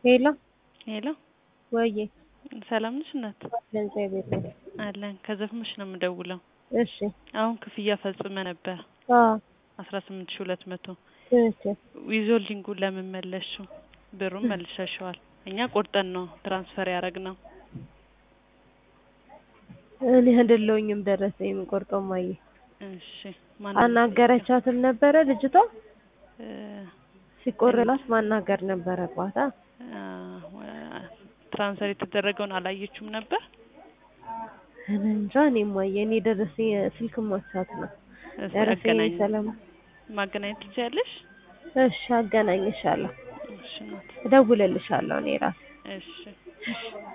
ሄሎ ሄሎ ወዬ ሰላም ነሽ እናት? እግዚአብሔር ይመስገን። አለን ከዘፍመሽ ነው የምደውለው። እሺ አሁን ክፍያ ፈጽመ ነበር አዎ አስራ ስምንት ሺ ሁለት መቶ ትክክል። ዊዞልዲንጉን ለምን መለስሽው? ብሩን መልሰሽዋል። እኛ ቆርጠን ነው ትራንስፈር ያደረግነው። እኔ አይደለሁኝም ደረሰኝ የምቆርጠው ማየ እሺ ማን አናገረቻትም ነበረ ልጅቷ እ ሲቆርላት ማናገር ነበረባት። አ? አ፣ ትራንስፈር የተደረገውን አላየችውም ነበር። እኔ እንጃ እኔ ማየ እኔ ደረሰኝ ስልክ ማሳት ነው እስኪ ደረሰኝ አገናኝ ሰላም ማገናኘት ትችያለሽ? እሺ አገናኝሻለሁ እሺ እናት እደውልልሻለሁ እኔ ራሴ እሺ